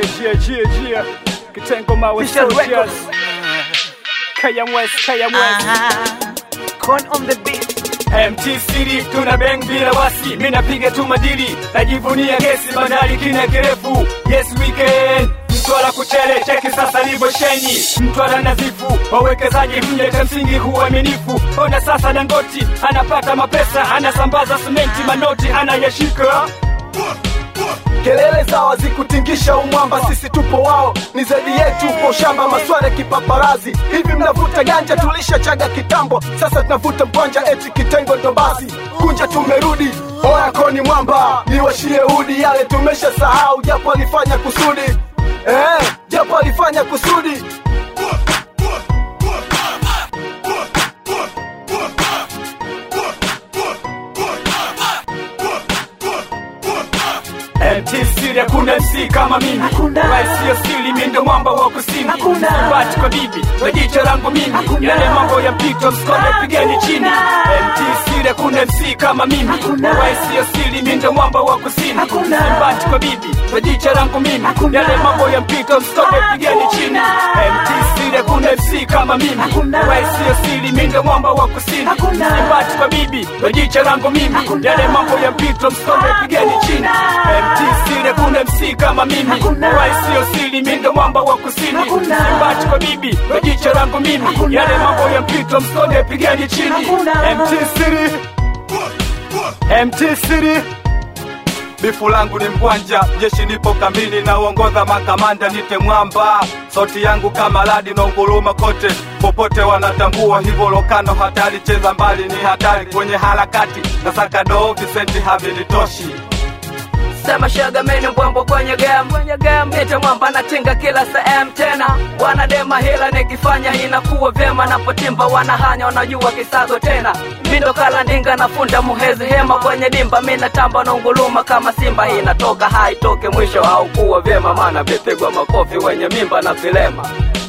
jia jia jia kitengo mawe Official soldiers Records. KM West KM West Con on the beat. MT City tuna bang bila wasi, mi napiga tu madili, najivunia kesi bandari kina kirefu. Yes weekend Mtwara kuchele cheki sasa libo sheni Mtwara nazifu wawekezaji mje cha msingi huaminifu. Ona sasa Dangoti anapata mapesa, anasambaza simenti manoti anayashika kelele zao zikutingisha umwamba, sisi tupo wao, ni zaidi yetu, upo shamba maswala kipaparazi. Hivi mnavuta ganja, tulisha chaga kitambo, sasa tunavuta mkwanja, eti kitengo ndo basi, kunja tumerudi. Oya koni mwamba, niwashie udi, yale tumesha sahau, japo alifanya kusudi eh, japo alifanya kusudi MT City hakuna MC kama mimi Hakuna. Wai sio sili mi ndo mwamba wa kusini Hakuna. Sibati kwa bibi kwa jicho langu mimi Hakuna. Yale mambo ya mpito msikome pigeni chini Hakuna. MT City hakuna MC kama mimi Hakuna. Wai sio sili mi ndo mwamba wa kusini Hakuna. Sibati kwa bibi kwa jicho langu mimi Hakuna. Yale mambo ya mpito msikome pigeni chini Hakuna. MT City hakuna MC kama mimi Hakuna. Wai sio sili mi ndo mwamba wa kusini Hakuna. Sibati kwa bibi kwa jicho langu mimi Hakuna. Yale mambo ya mpito msikome pigeni chini Hakuna. MT City hakuna MC kama mimi Hakuna. Wai sio siri mi ndo mwamba wa kusini Hakuna. Simbati kwa bibi kwa jicho langu mimi Hakuna. Yale mambo ya mpito msonde pigani chini Hakuna. MT City MT City Bifu langu ni mkwanja, jeshi nipo kambini na uongoza makamanda nite mwamba. Sauti yangu kama radi na unguruma kote, popote wanatambua hivyo. Lokano hatari, cheza mbali ni hatari kwenye harakati na saka doo, visenti havinitoshi. Sema shaga meni mbwambo kwenye game kwenye game Nite mwamba natinga kila sehemu tena Wanadema hila nikifanya inakuwa vyema Napotimba wanahanya wanajua kisago tena Mindo kala ndinga nafunda muhezi hema kwenye dimba Mina tamba na unguluma kama simba inatoka haitoke mwisho au kuwa vyema Maana vipigwa makofi wenye mimba na vilema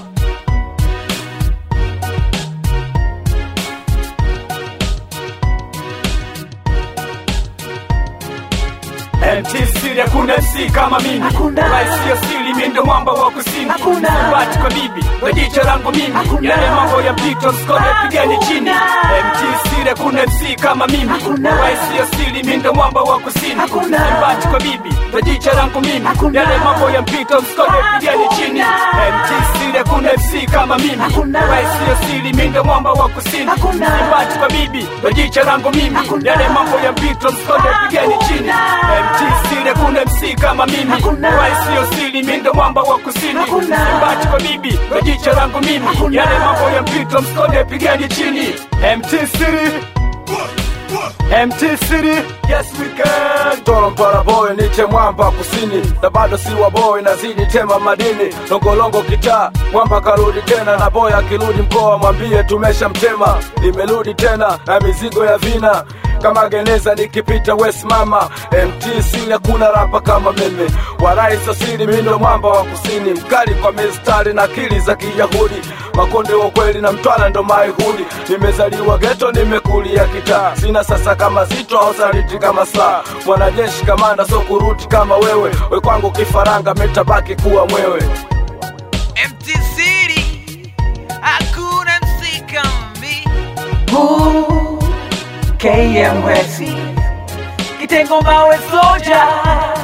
MT City hakuna MC kama mimi Hakuna. Wai sio siri mi ndo mwamba wa kusini Hakuna. Sibati kwa bibi kwa jicho langu mimi Hakuna. Yale mambo ya mpito msikome pigani chini Hakuna. MT City hakuna MC kama mimi Hakuna. Wai sio siri mi ndo mwamba wa kusini Hakuna. Sibati kwa bibi kwa jicho langu mimi Hakuna. Yale mambo ya mpito msikome pigani chini Hakuna. MT City hakuna MC kama mimi Hakuna. Wai sio siri mi ndo mwamba wa kusini Hakuna. Sibati kwa bibi kwa jicho langu mimi Hakuna. Yale mambo ya mpito msikome pigani chini Hakuna. MT City hakuna MC kama mimi Hakuna. Wai sio siri mi ndo mwamba wa kusini Hakuna. Simbati kwa bibi kwa jicho langu mimi Hakuna. Yale mambo ya mpito msikonde pigani chini MT City MT City Yes we can Toro mpara boy niche mwamba kusini na bado si wa boy nazidi tema madini longolongo kitaa mwamba karudi tena na boy akirudi mkoa mwambie tumesha mtema nimerudi tena na mizigo ya vina kama geneza nikipita west mama MTC hakuna rapa kama mimi warai sasiri mindo mwamba wa kusini mkali kwa mistari na akili za kiyahudi makonde wa kweli na mtwala ndo maihudi nimezaliwa geto nimekulia kitaa sina sasa kama zito au saliti kama saa mwanajeshi kamanda so kuruti kama wewe we kwangu kifaranga metabaki kuwa mwewe Empty City, hakuna MC kama mimi. KM West Kitengo mawe soja